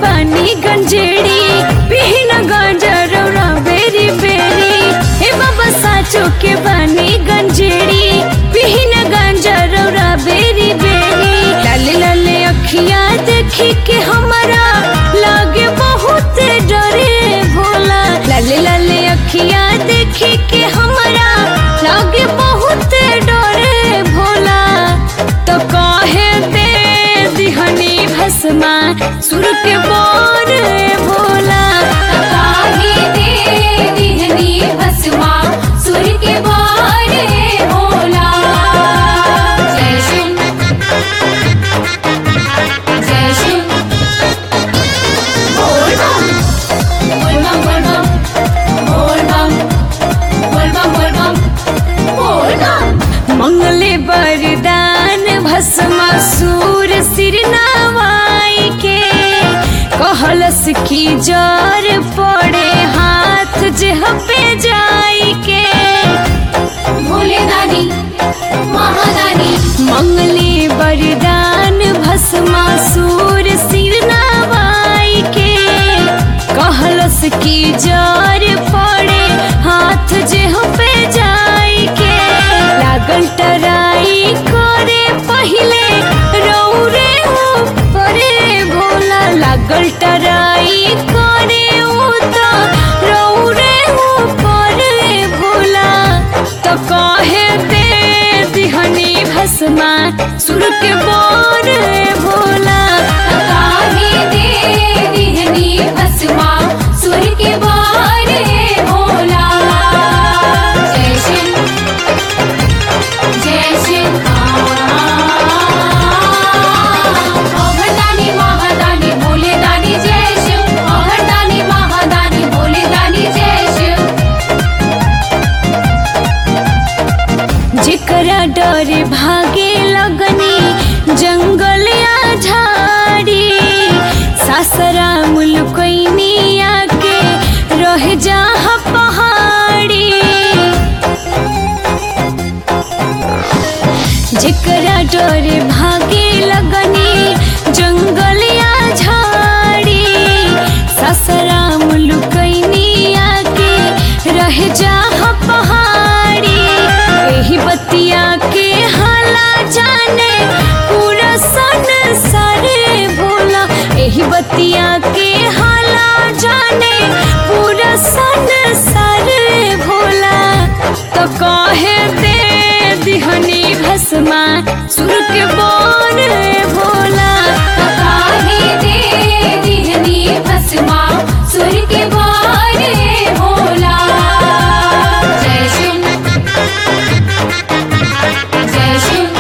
बानी गंजेड़ी पिहिन गंजरौरा बेरी बेरी हे बाबा साचो के बानी गंजेड़ी पिहिन गंजरौरा बेरी बेरी लाले लाले अखिया देखी के हमारा लागे बहुत डरे भोला लाले लाले अखिया देखी के हमारा लागे बहुत डरे भोला तो कहे दे दिहनी भस्मा सुर के बोर भोला काहे दे दिहनी भस्मा सुर के बारे भोला जय शिव जय शिव बोल बम बोल बम बोल बम बोल बम बोल बम बोल बम बोल बम मंगले बरदान भस्मा सूर सिर नवाई के कहलस की जर पड़े हाथ जेह पे जाई के भोले दानी महादानी मंगले बरदान भस्मा सूर सिर नवाई के कहलस की जर पड़े हाथ जेह पे जाई के लागल टराई करे पहिले रौरे परे भोला लागल टराई करे उता रौरे परे भोला तो कहे दे दिहनी भस्मा सुर के बोर भोला काहे दे दिहनी भस्मा सुर के बारे भोला जय शिव जय शिव अभरदानी महादानी भोले दानी जय शिव अभरदानी महादानी भोले दानी जय शिव जेकरा डर भागे लगनी जंगल या झाड़ी सासरा मुलकैनी आके रह जा पहाड़ी जेकरा डर भागे लगनी जंगल या झाड़ी ससरा मुलुकैनी आके रह जा पहाड़ी एही बतिया के हाला जाने पूरा सन सारे भोला एही बतिया के हाला जाने पूरा सन सारे भोला तो कहे दे दिहनी भस्मा सुर के बोर भोला काहे दे दिहनी भस्मा सुर के बारे भोला जय शिव जय शिव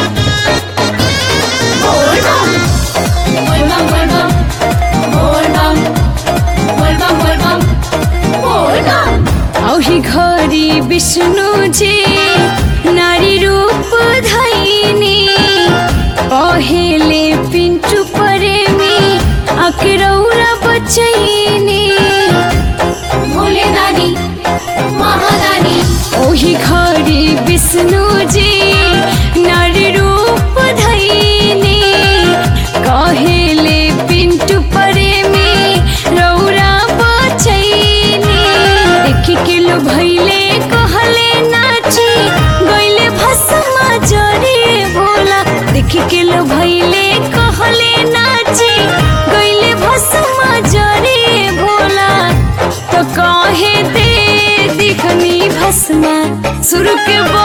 बोल बम बोल बम बोल बम बोल बम बोल बम बोल बम बोल बम औही घरी विष्णु जी नारी रूप धैनी पहेले पिंटू प्रेमी अकरौरा बचैनी भोले दानी महादानी ओही घरी विष्णु जी नारी रूप धैनी कहेले पिंटू प्रेमी रौरा बचैनी देखी के लो भैले कहले नाची गइले भस्मा जरे भोला देखी के लो भैले कहले नाची गइले भस्मा जरे भोला तो कहे दे दिखनी भस्मा सुर के बो